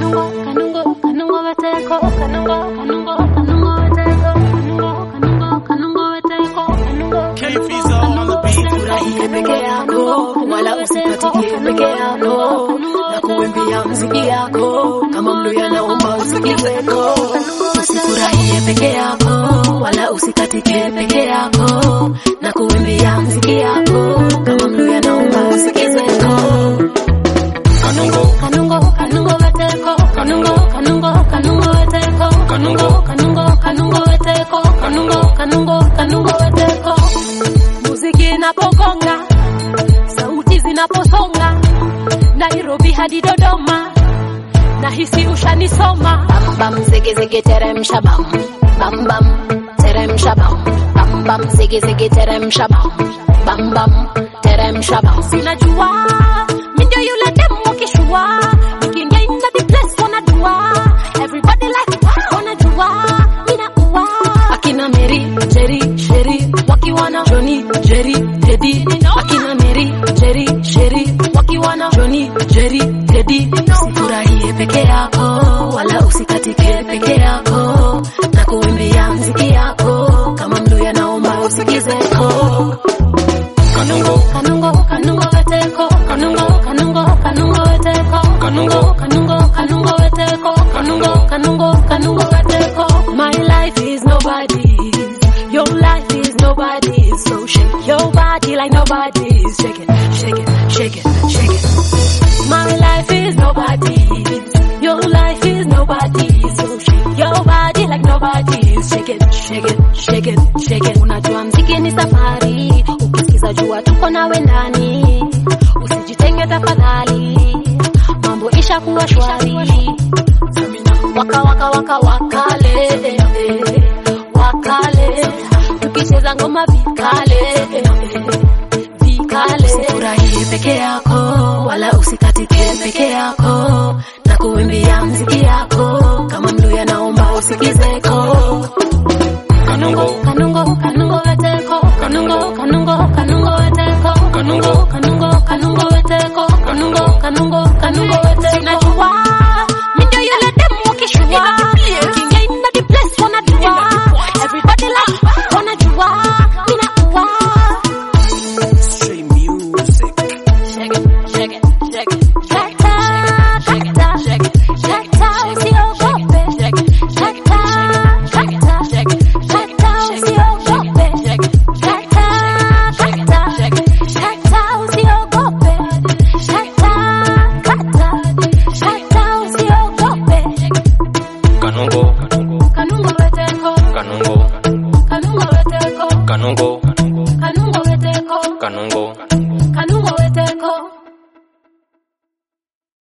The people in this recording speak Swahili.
kanungo kanungo kanungo weteko kanungo kanungo kanungo weteko kanungo kanungo kanungo weteko kanungo K-Fizo on the beat. Furahie peke yako, wala usikatike peke yako, na kuimbia mziki yako kama mluya naomba usikizeko. Usifurahie peke yako, wala usikatike peke yako, na kuimbia mziki yako kama mluya naomba usikizeko. kanungo kanungo kanungo weteko kanungo kanungo kanungo weteko kanungo kanungo kanungo weteko kanungo kanungo kanungo weteko muziki inapogonga sauti zinaposonga Nairobi hadi Dodoma nahisi ushanisoma Bam bam zigi zigi teremsha bam, bam bam teremsha bam, bam bam zigi zigi teremsha bam, bam bam teremsha bam. sinajua mindio yule demu kishua nikiingia in the place wanajua everybody like wanajua ninaua akina Mary, Jerry, Sherry wakiwa na Johnny, Jerry, Teddy. Akina Mary, Jerry, Sherry wakiwa na Johnny, Jerry, Teddy. Usifurahie peke yako wala usikatike peke yako na kuimbia mziki yako kama mluya naomba usikizeko. kanungo kanungo kanungo weteko kanungo kanungo kanungo weteko kanungo kanungo kanungo weteko kanungo kanungo kanungo weteko my life is nobody's your life is nobody's so shake your body like nobody's shake it shake it shake it shake it my life is nobody's your life is nobody's so shake your body like nobody's shake it shake it shake it shake it unajua mziki ni safari ukisikiza jua tuko nawe ndani usijitenge tafadhali mambo isha kuwa shwari waka waka waka wakale wakale tukicheza ngoma vikale vikale Usifurahie peke yako wala usikatike peke yako na kuimbia mziki yako kama mluya naomba usikizeko. kanungo kanungo kanungo weteko kanungo kanungo kanungo weteko kanungo kanungo kanungo weteko kanungo kanungo kanungo weteko najua mindio yule demu kishua ukiingia in the place wanajua everybody like wanajua ninaua Straight music. shake it shake it shake it shake it shake it shake it shake it usiogope shake it shake it shake it shake it shake it usiogope shake it shake it shake it shake it shake it usiogope shake it shake it usiogope Kanungo, kanungo weteko kanungo, kanungo weteko kanungo, kanungo weteko kanungo. kanungo weteko